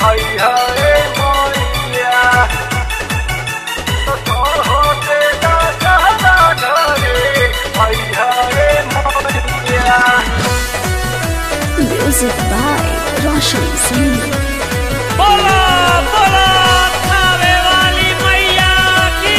मैया रे मैया होते दादा घरे मैया रे मैया Music by Roshan Singh. बोला बोला खावे वाली मैया की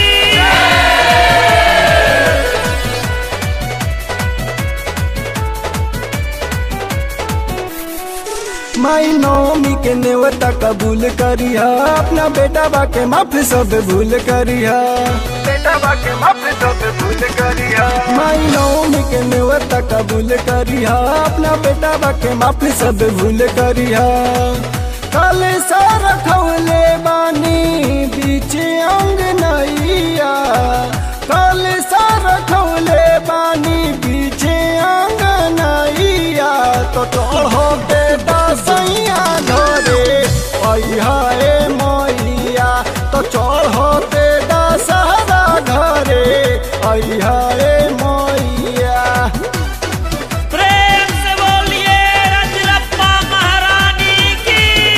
माई नौमी के नेवता कबूल करिया अपना बेटा बा के माफ सब भूल करिया बेटा बाके माफ सब भूल करिया माई नौमी के नेवता कबूल करिया अपना बेटा बा के माफ सब भूल करिया कल सारा खौले बानी बीच अंग नैया कल सारा खौले बानी बीच अंग नैया तो चढ़ो बेटा सैया घरे अहा ए मैया तो चढ़ो बेटा सहरा घरे अहा ए मैया प्रेम से बोलिए रजरप्पा महारानी की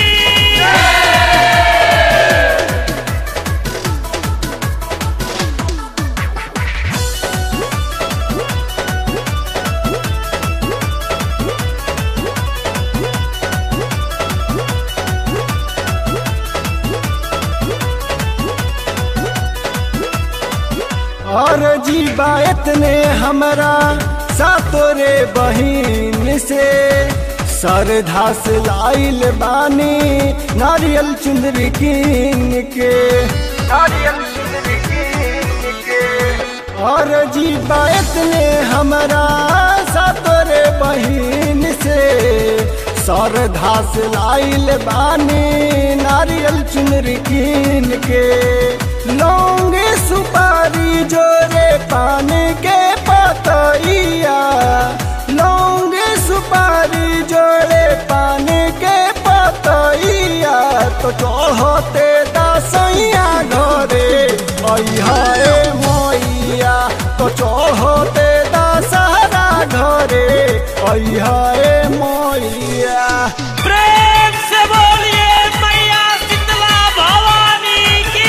और जीवा इतने हमारा सातोरे बहिन से सरधा से लाइल बानी नारियल चुंदरी कीन के नारियल सुंदरी कीन के और जीवा इतने हमारा सातोरे बहिन से सरधा से लाइल बानी नारियल चुनरी कीन के लौंगे सुपारी जोरे पान के पतैया लौंगे सुपारी जोड़े पान के पतैया तो चढ़ते दसैया घरे अहा ए मैया तो चढ़ते दशहरा घरे अहा ए मैया प्रेम से बोलिए मैया शीतला भवानी की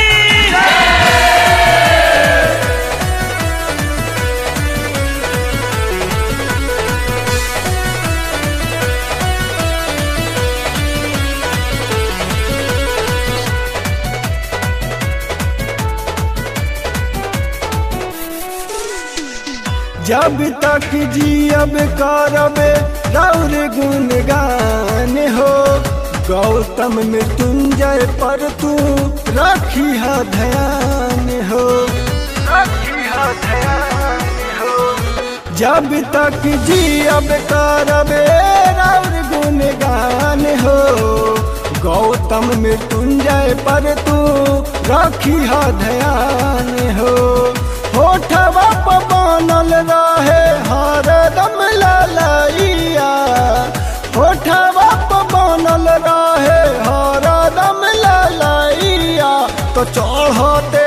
जब तक जियब करब रौर गुणगान हो गौतम मृत्युंजय पर तू रखी ध्यान हो रखिया ध्यान हो जब तक जियब करब रौर गुणगान हो गौतम मृत्युंजय पर तू रखी ध्यान हो होठवा पर बनल रहे हरदम ललैया होठवा पर बनल रहे हरदम ललैया तो चढ़ते